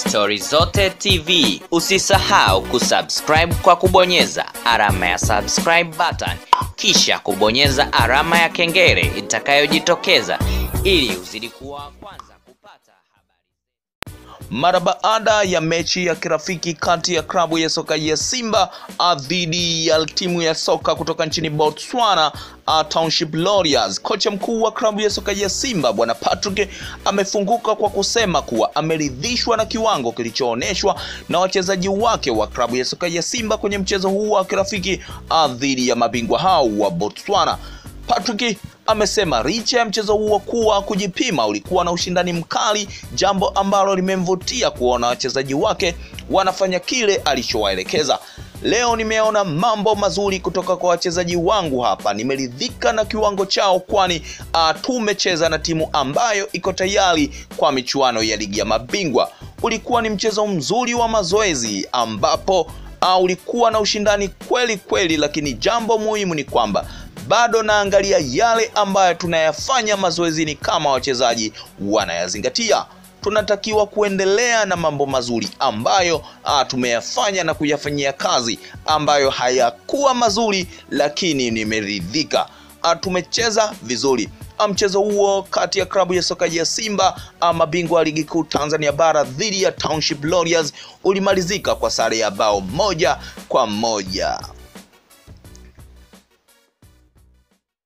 Stori Zote TV. Usisahau kusubscribe kwa kubonyeza alama ya subscribe button, kisha kubonyeza alama ya kengele itakayojitokeza ili uzidi kuwa wa kwanza kupata habari. Mara baada ya mechi ya kirafiki kati ya klabu ya soka ya Simba ah, dhidi ya timu ya soka kutoka nchini Botswana ah, Township Warriors, kocha mkuu wa klabu ya soka ya Simba bwana Patrick amefunguka kwa kusema kuwa ameridhishwa na kiwango kilichoonyeshwa na wachezaji wake wa klabu ya soka ya Simba kwenye mchezo huu wa kirafiki ah, dhidi ya mabingwa hao wa Botswana. Patrick amesema licha ya mchezo huo kuwa kujipima ulikuwa na ushindani mkali, jambo ambalo limemvutia kuona wachezaji wake wanafanya kile alichowaelekeza. Leo nimeona mambo mazuri kutoka kwa wachezaji wangu hapa, nimeridhika na kiwango chao, kwani uh, tumecheza na timu ambayo iko tayari kwa michuano ya ligi ya mabingwa. Ulikuwa ni mchezo mzuri wa mazoezi ambapo uh, ulikuwa na ushindani kweli kweli, lakini jambo muhimu ni kwamba bado naangalia yale ambayo tunayafanya mazoezini kama wachezaji wanayazingatia. Tunatakiwa kuendelea na mambo mazuri ambayo a, tumeyafanya na kuyafanyia kazi ambayo hayakuwa mazuri, lakini nimeridhika. A, tumecheza vizuri. A, mchezo huo kati ya klabu ya soka ya Simba a, mabingwa wa ligi kuu Tanzania bara dhidi ya Township Warriors ulimalizika kwa sare ya bao moja kwa moja.